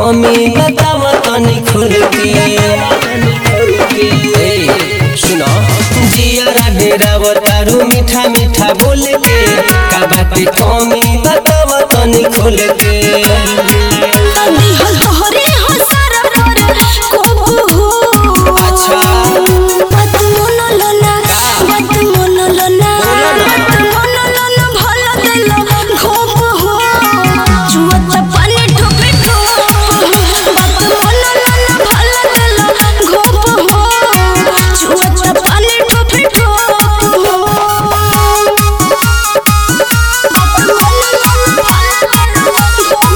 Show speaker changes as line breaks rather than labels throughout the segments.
कमी बताव तनी खुल के ए, सुनो जियारा डेराव तारू मीठा मीठा बोल के का बाटे कमी बताव तनी खुल के
तनी हल तोहरे हो सारा पर खूब हो
अच्छा।
बात मन लना बात मन लना
बोलो ना।
बात मन लना भला दिल खूब हो जुवत पानी ठोपे ठोप बात मन लना भला दिल खूब हो जुवत पानी ठोपे ठोप हो बात मन लना भला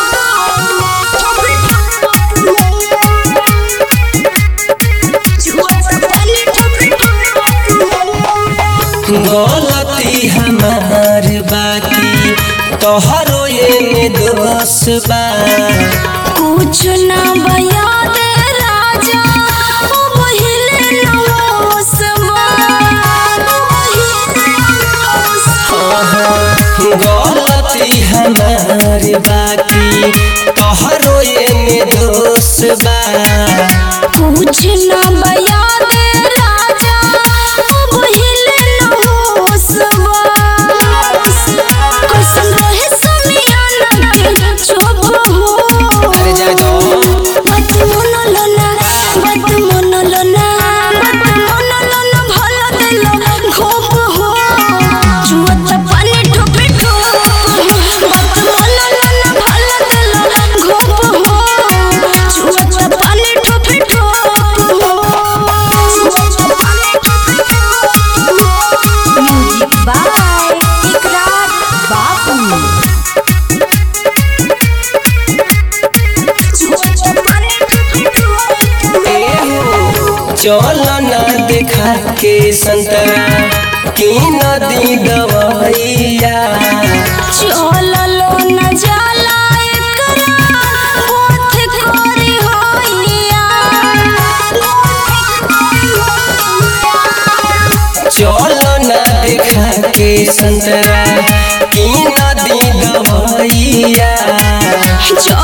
गलती हमार बाकी तोहरो ये दोष बा
कुछ ना बयाद राजा ओ बहिले नमोसमा
गलती हमार बाकी तोहरो ये दोष बा
कुछ ना बयाद राजा ओ बहिले नमोसमा कैसन रहे समियाना के चुप हो
अरे जा जाओ
बात मन लना बात मन लना बात मन लना भला दिल घोप हो जुवत पानी ठोपे ठोप बात मन लना भला दिल घोप हो जुवत पानी ठोपे ठोप हो जुवत पानी ठोपे ठोप म्यूजिक बाय इकरार बापू जुवत पानी ठोपे ठोप
चल न देखा के संतरा की नदी दवाइया
चललो न जाला एकरा पथ करे होइया
चल न देखा के संतरा की नदी दवाइया
चललो